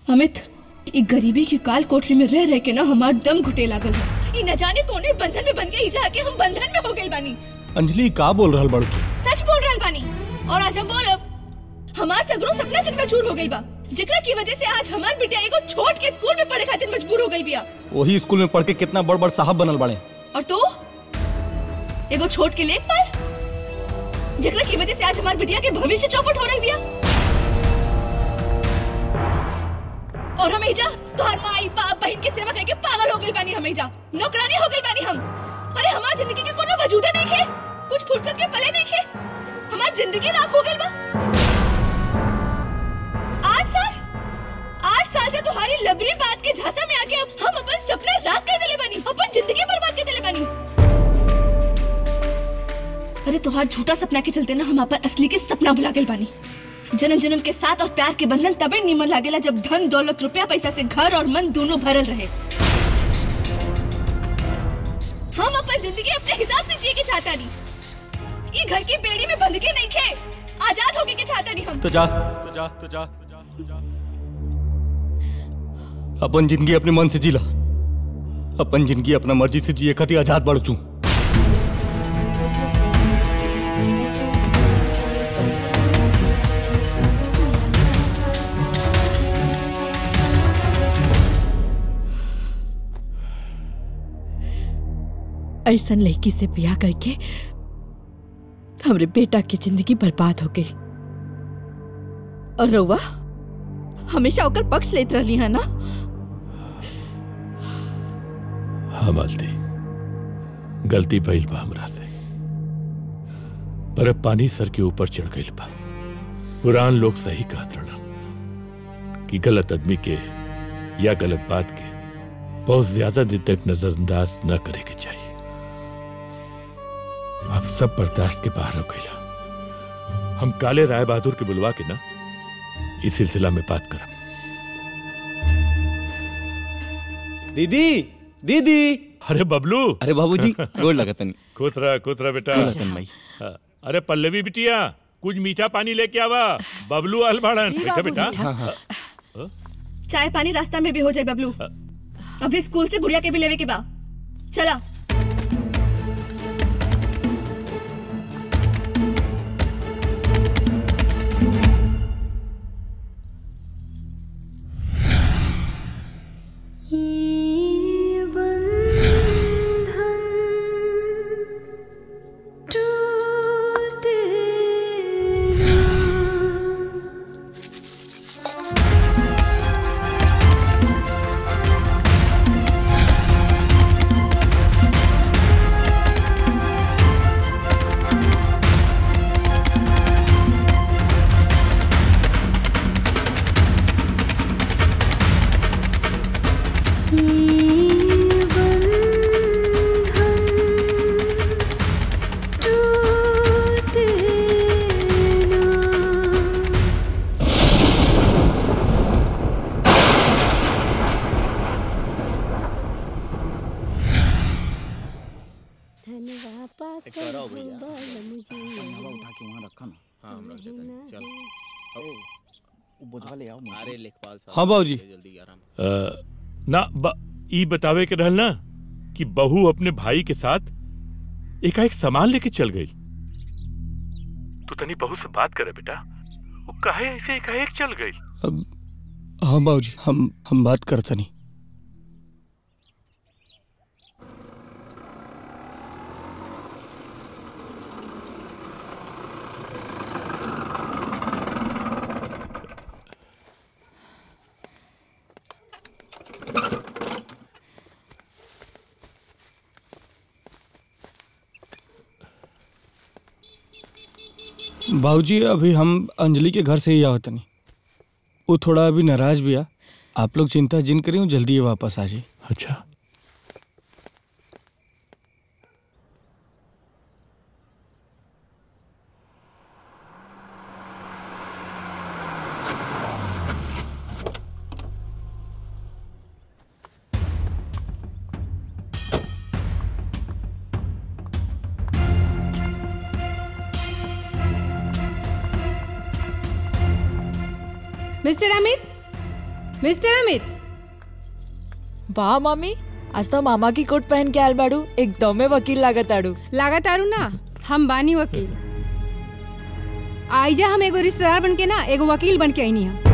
अमित ई गरीबी की काल कोठरी में रह रह के ना हमार दम घुटे लागल है ई न जाने कौने बंधन में बन के ई जाके हम बंधन में हो गइल बानी अंजलि का बोल रहल बड़ू तू सच बोल रहल बानी और आज हम बोलब हमार सगरो सपना चकना चूर हो गइल बा जेकरा की वजह से आज हमार बिटिया एगो छोट के स्कूल में पढ़े खातिर मजबूर हो गई बिया वही स्कूल में पढ़ के कितना बड़ बड़ साहब बनल बड़े और तू एगो छोट के लेखपाल जेकरा की वजह से आज हमार बिटिया के भविष्य चौपट हो रही बिया और हम एजा तोहर माई बाप बहन के सेवा करके पागल हो गइल बानी हम एजा नौकरानी हो गइल बानी हम अरे हमार जिंदगी के कोनो वजूदे नहीं खे कुछ फुर्सत के पले नहीं खे हमार जिंदगी राख हो गइल बा आठ साल आठ साल से तुम्हारी लबरी बात के झांसा में आके अब हम अपन सपना राख कर दिले बानी अपन जिंदगी बर्बाद कर दिले बानी अरे तुम्हार झूठा सपना के चलते ना हम अपन असली के सपना भुला गए बानी जन्म जन्म के साथ और प्यार के बंधन तबे निमन लागेला जब धन दौलत रुपया पैसा से घर और मन दोनों भरल रहे हम अपन जिंदगी अपने हिसाब से जिए के चाहता नहीं ये घर की बेड़ी में बंध के नहीं खे आजाद होके के चाहता नहीं हम तो जा तो जा तो जा तो जा, तो जा। अपन जिंदगी अपने मन से जीला अपन जिंदगी अपना मर्जी से जिए खातिर आजाद बढ़ तू ऐसन लड़की से ब्याह करके हमरे बेटा की जिंदगी बर्बाद हो गई और रउआ हमेशा ओकर पक्ष लेत रहली है ना हाँ मालती गलती भइल बा हमरा से पर अब पानी सर के ऊपर चढ़ गइल बा पुरान लोग सही कहत रहना कि गलत आदमी के या गलत बात के बहुत ज्यादा दिन तक नजरअंदाज न करे के चाहिए अब सब बर्दाश्त के बाहर हो गइला हम काले राय बहादुर के बुलवा के ना इस सिलसिला में बात करब दीदी दीदी अरे बबलू अरे बाबूजी गोड़ लगतन खुश रह खुश रह बेटा गोड़ लगतन भाई हाँ, अरे पल्लवी बिटिया कुछ मीठा पानी लेके आवा बबलू आल बाड़न जी, बेटा बेटा बाबूजी। हाँ हाँ चाय पानी रास्ता में भी हो जाए बबलू अभी स्कूल से बुढ़िया के भी लेवे के बा चला अरे लेखपाल साहब हाँ बाबूजी जल्दी आराम अ, ना ब, ई बतावे के रहल ना कि बहू अपने भाई के साथ एकाएक सामान लेके चल गई तू तनी बहू से बात करे बेटा वो काहे ऐसे एकाएक चल गई अब हाँ बाबूजी हम हम बात करता नहीं बाबूजी अभी हम अंजलि के घर से ही आवत नहीं वो थोड़ा अभी नाराज भी आ आप लोग चिंता जिन करें वो जल्दी ही वापस आ जाए अच्छा मिस्टर अमित मिस्टर अमित वाह मामी आज तो मामा की कोट पहन के आयल बाड़ू एकदम में वकील लागत आड़ू लागत आरू ना हम बानी वकील आइजा हम एगो रिश्तेदार बन के ना एगो वकील बन के आईनी है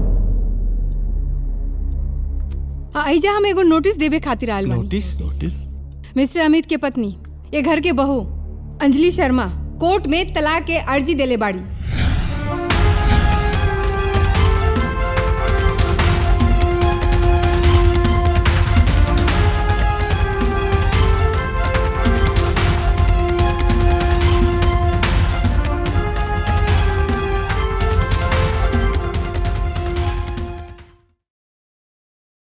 आइजा हम एगो नोटिस देवे खातिर आयल बानी नोटिस नोटिस मिस्टर अमित के पत्नी ये घर के बहू अंजलि शर्मा कोर्ट में तलाक के अर्जी देले बाड़ी